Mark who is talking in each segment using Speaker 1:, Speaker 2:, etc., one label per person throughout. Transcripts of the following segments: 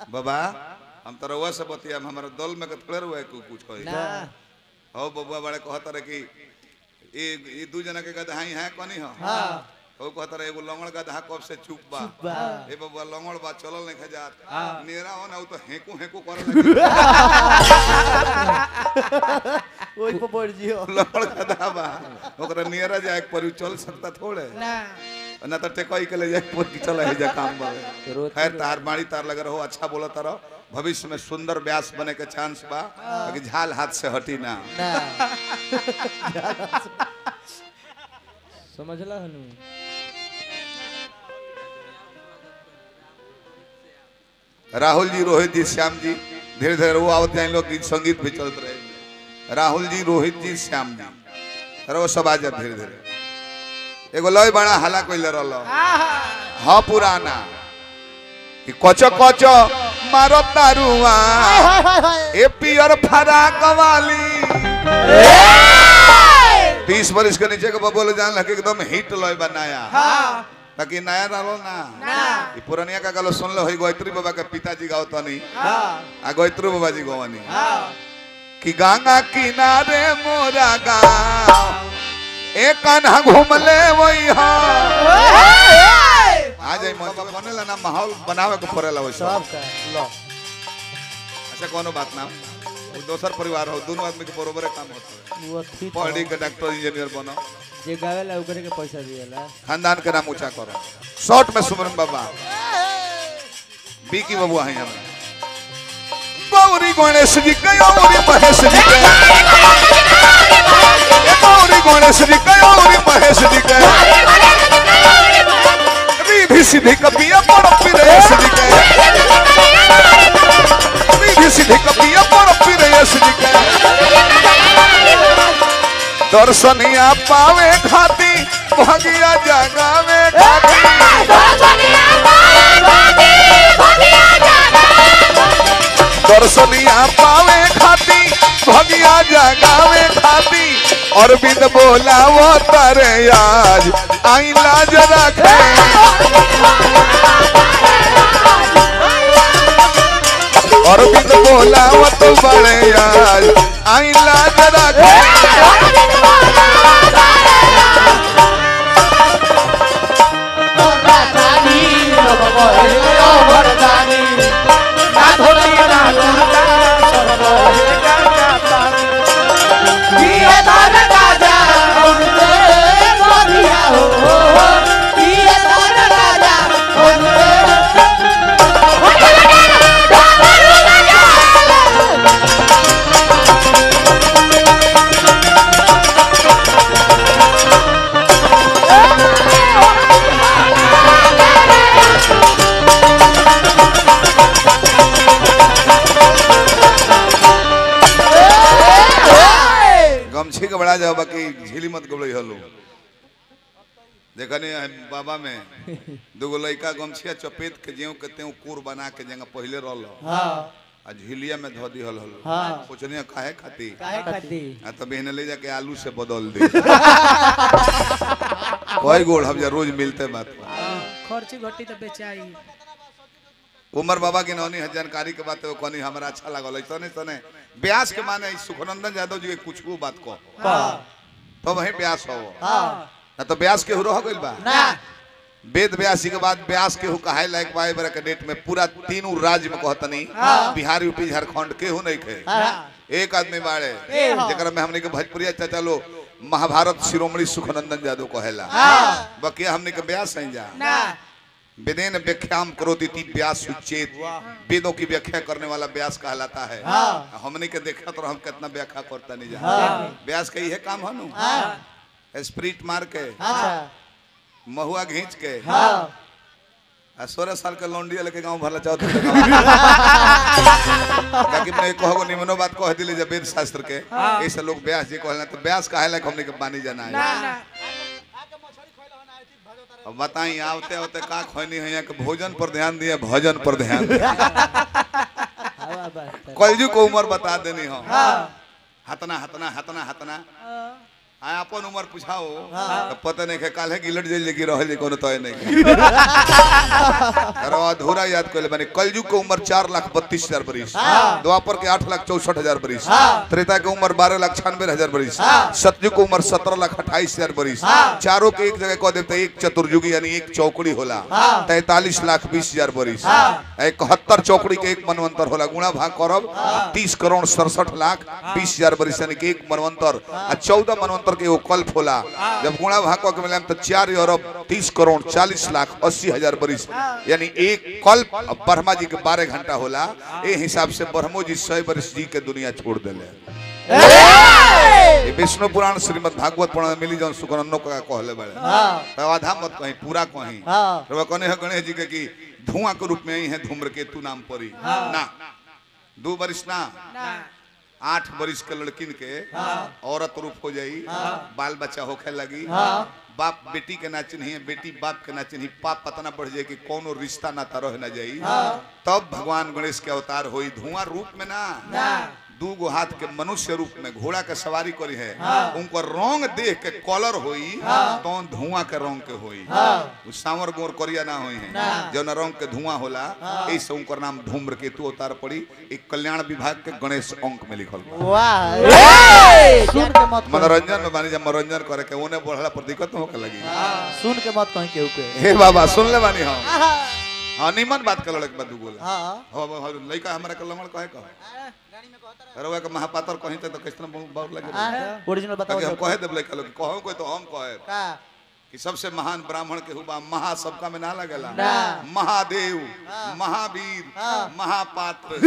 Speaker 1: बाबा हम तो रउआ से बतिया हमारा दल में के थोड़े रुआ के कुछ कही
Speaker 2: ना
Speaker 1: हो बबुआ बड़े कहता रहे कि ये ये दू जना के गदहाई है कनी हो
Speaker 2: हाँ
Speaker 1: हो कहता रहे एगो लंगड़ गदहा कब से चुप बा
Speaker 2: बा
Speaker 1: ए बबुआ लंगड़ बा चलल नहीं खजात
Speaker 2: हाँ।
Speaker 1: नेरा हो ना उ तो हेकू हेकू करे लगे
Speaker 2: ओइ पर बढ़ जियो
Speaker 1: लंगड़ गदहा बा ओकरा नेरा जाए पर उ चल सकता थोड़े
Speaker 3: ना
Speaker 1: ना तो टेकई के ले जाए पर की चला है जा काम बा
Speaker 2: रोज
Speaker 1: खैर तार बाड़ी तार लगे रहो अच्छा बोलत रहो भविष्य में सुंदर व्यास बने के चांस बा लेकिन झाल हाथ से हटी ना
Speaker 2: ना समझला हनु
Speaker 1: राहुल जी रोहित जी श्याम जी धीरे धीरे वो आवत जाए लोग गीत संगीत भी चलते रहे राहुल जी रोहित जी श्याम जी अरे वो सब आ जाए धीरे धीरे एगो लय बड़ा हला कोई ले रहा हाँ पुराना कि कच कच मारो तारुआ ए पियर फराक वाली तीस बरिस के नीचे के बबोले जान लगे एकदम हिट लय बनाया ताकि नया डालो ना ई पुरनिया का गलो सुन लो होई गोयत्री बाबा के पिताजी गाओ तनी आ गोयत्री बाबा जी गवानी कि गंगा किनारे मोरा गाँव ए कान्हा घूमले वही आ जाई मन बाबा बनेला ना माहौल बनावे के पड़ेला वैसे
Speaker 2: सब का लो
Speaker 1: अच्छा कोनो बात ना वो दोसर परिवार हो दोनों आदमी के बरोबर काम होता है
Speaker 2: वो ठीक
Speaker 1: पढ़ी के डॉक्टर इंजीनियर बनो
Speaker 2: जे गावेला ओकरे के पैसा दिएला
Speaker 1: खानदान के नाम ऊंचा करो शॉर्ट में सुमरन बाबा बीकी बबुआ हैं हमें गौरी गणेश जी के गौरी महेश जी के ये गौरी गणेश जी के गौरी महेश जी के रिधि सिद्धि कपिया बड़ पिरेश जी के रिधि सिद्धि कपिया बड़ पिरेश जी के दर्शनिया पावे खाती भगिया जगावे खाती दर्शनिया पावे खाती भगिया जगावे खाती अरविंद बोला वो तारे आज आई लाज रखे अरविंद बोला वो तो बड़े आज आई लाज रखे गमछी के बड़ा जाओ बाकी झीली मत गबड़ई हलो देखने बाबा में दूगो लड़का गमछिया चपेट के जेऊ के तेऊ कूर बना के जंगा पहले रहल
Speaker 2: हां
Speaker 1: आ झिलिया में धो दिहल हलो
Speaker 2: हाँ।
Speaker 1: सोचने काहे खाती
Speaker 2: काहे खाती
Speaker 1: आ तब बहने ले जाके आलू से बदल दे कोई गोड़ हम जा रोज मिलते बात
Speaker 3: खर्ची घटी तो बेचाई
Speaker 1: उमर बाबा की नौनी है जानकारी के बात कहनी हमरा अच्छा लागल ऐसा नहीं सने ब्यास के माने ई सुखनंदन यादव जी के कुछ को बात को
Speaker 2: का
Speaker 1: तो वही ब्यास हो
Speaker 2: हां
Speaker 1: ना तो ब्यास के रह गइल बा
Speaker 2: ना
Speaker 1: वेद व्यासी के बाद ब्यास के कहाए लायक बा बरा के डेट में पूरा तीनों राज्य में कहतनी बिहार यूपी झारखंड केहू नहीं खे
Speaker 2: हां
Speaker 1: एक आदमी बाड़े
Speaker 2: ए हो।
Speaker 1: जेकरा में हमने के भोजपुरिया चाचा लो महाभारत शिरोमणि सुखनंदन यादव कहेला
Speaker 2: हाँ।
Speaker 1: बकिया हमने के ब्यास नहीं जा
Speaker 3: ना
Speaker 1: वेदेन व्याख्याम करो दीती व्यास सुचेत वेदों की व्याख्या करने वाला व्यास कहलाता है
Speaker 2: हाँ।
Speaker 1: हमने के देखा तो हम कितना व्याख्या करता नहीं जा
Speaker 2: हाँ।
Speaker 1: व्यास का यही काम है नु
Speaker 2: हां
Speaker 1: स्प्रिट मार के
Speaker 2: अच्छा
Speaker 1: महुआ घींच के
Speaker 2: हां
Speaker 1: आ सोलह साल के लौंडिया लेके गांव भरला चाहते ताकि मैं कहो निमनो बात कह दिले जब वेद शास्त्र के ऐसे लोग व्यास जी कहला तो व्यास काहे लायक हमने के पानी जाना
Speaker 3: ना
Speaker 1: है
Speaker 3: ना
Speaker 1: अब बताई आवते आवते का खोनी है यहाँ के भोजन पर ध्यान दिए भजन पर ध्यान दिए
Speaker 2: हवा बात
Speaker 1: कलजू को उम्र बता देनी हो
Speaker 2: हां
Speaker 1: हतना हतना हतना हतना आ अपन उम्र पूछाओ
Speaker 2: हाँ।
Speaker 1: तो पता नहीं है काल है गिलट जेल लेके रहल कोनो तय नहीं अरे अधूरा याद कर ले माने कलयुग के उम्र चार लाख बत्तीस हजार बरिस
Speaker 2: हाँ।
Speaker 1: द्वापर के आठ लाख चौसठ हजार बरिस
Speaker 2: हाँ।
Speaker 1: त्रेता के उम्र बारह लाख छियानवे हजार बरिस
Speaker 2: हाँ।
Speaker 1: सतयुग के उम्र सत्रह लाख अट्ठाईस हजार बरिस
Speaker 2: हाँ।
Speaker 1: चारों के एक जगह कह देते एक चतुर्युगी यानी एक चौकड़ी होला
Speaker 2: हाँ।
Speaker 1: तैतालीस लाख बीस हजार बरिस
Speaker 2: हाँ।
Speaker 1: इकहत्तर चौकड़ी के एक मनवंतर होला गुणा भाग करब तीस करोड़ सड़सठ लाख बीस हजार बरिस यानी कि एक मनवंतर आ चौदह मनवंतर के एगो कल्प होला जब गुणा भाग कऽ के मिलाम तो चार अरब तीस करोड़ चालीस लाख अस्सी हजार बरिस यानी एक कल्प आ ब्रह्मा जी के बारह घंटा होला ए हिसाब से ब्रह्मो जी सौ बरिस जी के दुनिया छोड़ दिले ये विष्णु पुराण श्रीमद भागवत पुराण में मिली जौन सुकरन्नो का कहले बड़े
Speaker 2: हाँ
Speaker 1: तो आधा मत कहीं पूरा कहीं
Speaker 2: हाँ
Speaker 1: रवा कहने है गणेश जी के कि धुआं के रूप में ही है धूम्रकेतु नाम परी ना दो बरिस ना आठ बरिस के लड़किन के औरत रूप हो जाई बाल बच्चा होखे लगी बाप बेटी के ना चिन्ही बेटी बाप के ना चिन्ही पाप पता ना बढ़ जाए कि कोनो रिश्ता ना रह ना जाई तब भगवान गणेश के अवतार होई धुआं रूप में ना दू गो हाथ के मनुष्य रूप में घोड़ा के सवारी करी है उनको रंग देख के कलर होई तो धुआं के रंग के होई उ सांवर गोर करिया ना होई है जौन रंग के धुआं होला ऐसे उनकर नाम धूम्रकेतु अवतार पड़ी एक कल्याण विभाग के गणेश अंक में लिखल बा
Speaker 2: वाह सुन के मत कहीं
Speaker 1: मनोरंजन में बानी जब मनोरंजन करे के ओने बढ़ला पर दिक्कत न होके लगी
Speaker 2: सुन के मत कहीं केहू के
Speaker 1: हे बाबा सुन ले बानी हम हाँ निमन बात कर लड़के बाद बोला
Speaker 2: हाँ
Speaker 1: हो हो लइका हमरा के लमण कहे कह रउआ के महापातर कहीं तो कितना बहुत लगे
Speaker 2: ओरिजिनल बताओ
Speaker 1: ताकि हम
Speaker 2: तो।
Speaker 1: कहे देब लइका लोग कहूं कोई तो हम कहे
Speaker 2: का
Speaker 1: कि सबसे महान ब्राह्मण के हुआ महा सबका में ना लगेला
Speaker 2: ना।
Speaker 1: महादेव महावीर
Speaker 2: हाँ।
Speaker 1: महापात्र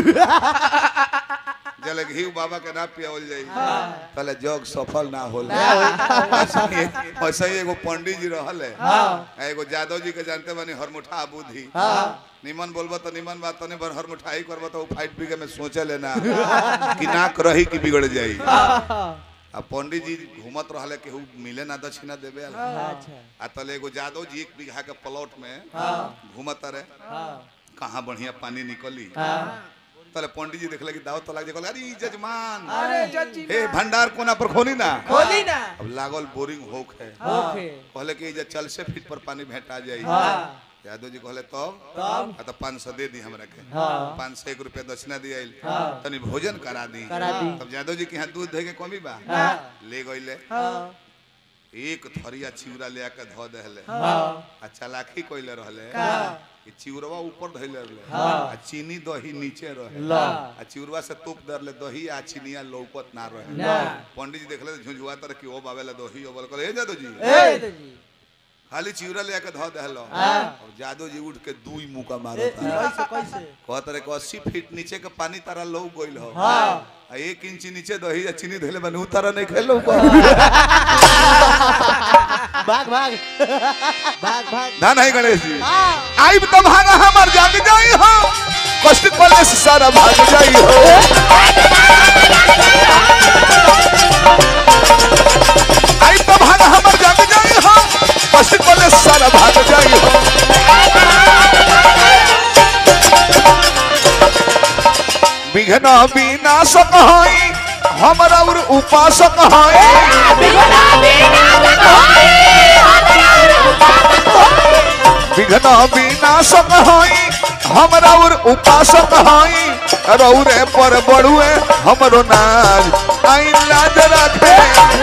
Speaker 1: जल घी बाबा के ना पियावल जाई पहले जग सफल ना होला ऐसा ही ऐसा ही एगो पंडित जी रहल है आ एगो यादव जी के जानते बानी हरमुठा बुद्धि निमन बोलबो तो निमन बात तो नहीं बर हरमुठाई करबो तो उ फाइट बिगे में सोचे लेना कि नाक रही कि बिगड़ जाई आ पंडित जी घूमत रहले केहू मिले ना दक्षिणा देवे वाला।
Speaker 2: अच्छा
Speaker 1: आ तले एगो यादव जी एक बीघा के प्लॉट में घूमत रहे कहाँ बढ़िया पानी निकली तले पंडित जी देखले कि दावत तो लाग कहले अरे ई जजमान
Speaker 3: अरे जजी
Speaker 1: हे भंडार कोना पर खोली ना
Speaker 3: खोली ना
Speaker 1: अब लागल बोरिंग होक है
Speaker 2: ओके
Speaker 1: कहले कि जे चल से फीट पर पानी भेटा जाई
Speaker 2: हाँ
Speaker 1: यादव जी कहले तब
Speaker 2: तब
Speaker 1: आ तो पाँच सौ दे दी हमरा के
Speaker 2: हाँ
Speaker 1: पाँच सौ एक रुपया दक्षिणा दिया
Speaker 2: हाँ।
Speaker 1: तनी भोजन करा दी
Speaker 2: करा दी
Speaker 1: तब यादव जी के यहाँ दूध दे के कमी बा
Speaker 2: हाँ
Speaker 1: ले गईले
Speaker 2: हाँ
Speaker 1: एक थरिया चिवरा ले आके धो देले
Speaker 2: हाँ
Speaker 1: आ चलाकी कइले रहले
Speaker 2: का
Speaker 1: कि चिवरवा ऊपर धइले रहले
Speaker 2: हाँ।
Speaker 1: आ चीनी दही नीचे रहे
Speaker 2: ला
Speaker 1: आ चिवरवा से तूप दरले दही आ चीनिया लौकत ना रहे
Speaker 2: ना
Speaker 1: पंडित जी देखले तो झुंझुआ तर कि ओ बावेला दही ओ बोल कहले ए जादू जी
Speaker 2: ए जी
Speaker 1: खाली चिवरा ले आके धो देहलो
Speaker 2: हाँ।
Speaker 1: अब जादू जी उठ के दुई मुका
Speaker 2: ए,
Speaker 1: मारता
Speaker 2: कैसे कैसे
Speaker 1: कहत रहे कि अस्सी फीट नीचे के पानी तारा लौ गइल हो
Speaker 2: हाँ
Speaker 1: आ एक इंची नीचे दही आ चीनी धइले बने उतारा नहीं खेलो
Speaker 2: भाग भाग भाग भाग
Speaker 1: ना नहीं गणेश जी
Speaker 2: हाँ
Speaker 1: आइब तो भागा हमर जाग जाई हो कष्ट पले से सारा भाग जाई हो आइब तो भागा हमर जाग जाई हो कष्ट पले से सारा भाग जाई हो विघ्न विनाशक हई हमरा और उपासक हई विघ्न विनाशक हई हमरा और उपासक हई रौरे पर बड़ुए हमरो नाज आई लाज रखे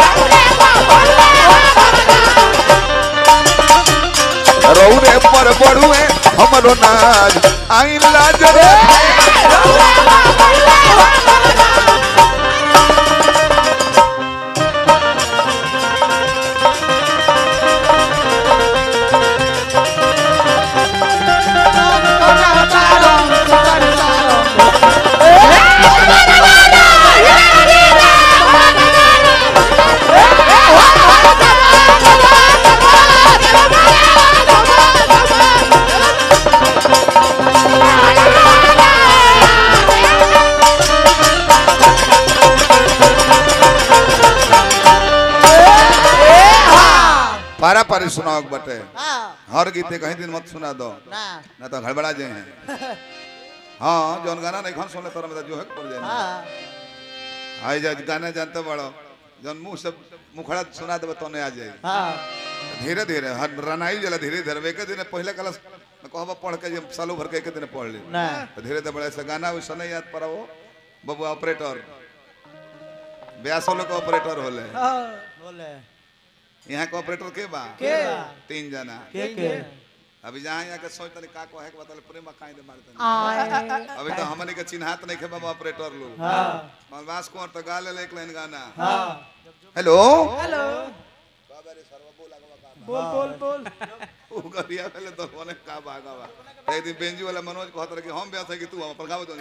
Speaker 1: रौरे पर बड़ुए हमरो नाज आई लाज रखे पारा पारी सुनाओ बटे
Speaker 2: हाँ
Speaker 1: हर गीते कहीं दिन मत सुना दो
Speaker 2: ना
Speaker 1: ना तो गड़बड़ा जाए हैं हाँ जौन गाना नहीं खान सुनले तोरा में तो जो है पड़ जाए
Speaker 2: हाँ
Speaker 1: आई जा गाना जानते बड़ो जन मुंह से मुखड़ा सुना देबे तो नहीं आ जाए
Speaker 2: हाँ
Speaker 1: धीरे धीरे हर रनाई जला धीरे धीरे एक दिन पहले क्लास में कहबा पढ़ के जे सालों भर के एक दिन पढ़ ले
Speaker 2: ना
Speaker 1: तो धीरे धीरे बड़े से गाना वैसा नहीं याद पड़ा वो बबुआ ऑपरेटर ब्यासो लोग ऑपरेटर होले
Speaker 3: हाँ,
Speaker 2: बोले
Speaker 1: यहाँ के ऑपरेटर के बा
Speaker 3: के
Speaker 1: तीन जना
Speaker 2: के के
Speaker 1: अभी जहाँ यहाँ के सोच तनी का कहे के बताले प्रेम काहे दे मारते
Speaker 3: आए
Speaker 1: अभी तो हमने के चिन्हात नहीं खे बाबा ऑपरेटर लोग
Speaker 2: हाँ
Speaker 1: मनवास कुंवर तो गा ले एक लाइन गाना
Speaker 2: हाँ
Speaker 1: हेलो
Speaker 3: हेलो बोल बोल बोल
Speaker 1: उ गरिया पहले तो होने का भागा बा एक दिन बेंजी वाला मनोज कहत रहे कि हम ब्यास है कि तू हम पर गावत हो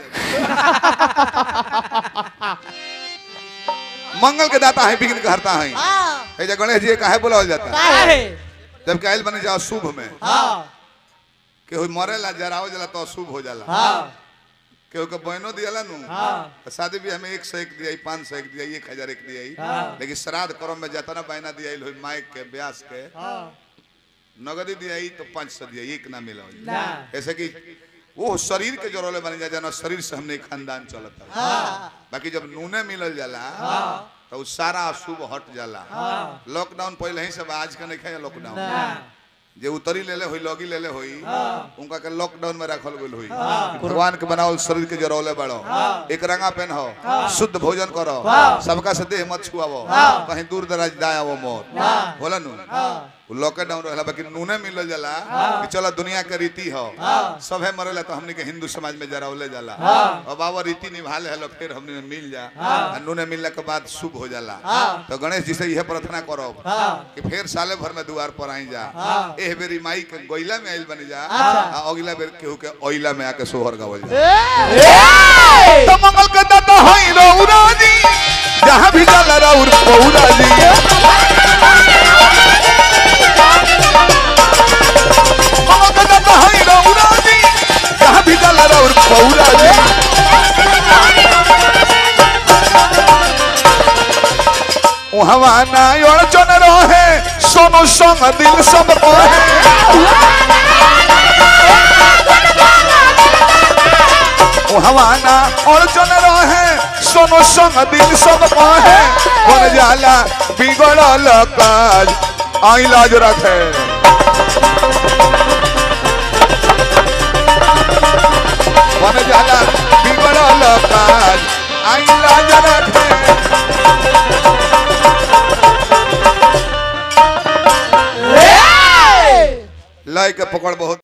Speaker 1: मंगल के दाता है विघ्न के हरता है
Speaker 2: हाँ
Speaker 1: ए जे गणेश जी काहे बुलावल जाता है
Speaker 3: काहे
Speaker 1: जब कायल बने जाओ शुभ में
Speaker 2: हाँ
Speaker 1: केहू मरेला जराव जाला तो अशुभ हो जाला
Speaker 2: हाँ
Speaker 1: केहू के बहनो दियाला नु
Speaker 2: हाँ
Speaker 1: तो शादी भी हमें एक सौ एक दिया पाँच सौ एक दिया एक हजार एक दिया
Speaker 2: हाँ।
Speaker 1: लेकिन श्राद्ध कर्म में जाता ना बहना दिया हो माइक के ब्यास के
Speaker 2: हाँ
Speaker 1: नगदी दिया तो पाँच सौ दिया एक ना मिला
Speaker 2: ना
Speaker 1: ऐसे कि वो शरीर के जरोले बन जा जाना शरीर से हमने खानदान चलता है
Speaker 2: हाँ
Speaker 1: बाकी जब नूने मिलल जाला तो उ सारा अशुभ हट जाला लॉकडाउन पहले ही सब आज का नहीं खाया लॉकडाउन
Speaker 2: ना
Speaker 1: जे उतरी लेले होई लॉगी लेले होई उनका के लॉकडाउन में रखल गेल होई भगवान के बनावल शरीर के जरौले बड़ो एक रंगा पहन हो शुद्ध भोजन करो सबका से देह मत छुआवो कहीं दूर दराज दायावो मोर होला नु उ लॉकडाउन रहला बाकी नूने मिलल जाला कि चला दुनिया के रीति हो सभे मरेला तो हमनी के हिंदू समाज में जरावले जाला और बाबा रीति निभा ले हलो फिर हमनी में मिल जा आ नूने मिलने के बाद शुभ हो जाला तो गणेश जी से यह प्रार्थना करो कि फिर साले भर में द्वार पर आई जा एह बेरी माई के गोइला में आइल बन जा आ अगला बेर केहू के ओइला में आके सोहर गावल जा तो मंगल के दाता हई रउरा जी जहां भी जाला रउर पौरा जी मंगल के दाता हई रउरा जी जहां भी जाला रउर पौरा जी उहवा ना अड़चन रहे सोनो संग दिल सब रहे हवाना और जन रहे सोनो संग दिल सब कहे बन जाला बिगड़ल काज आई लाज रखे बन जाला बिगड़ल काज आई लाज रखे लय के पकड़ बहुत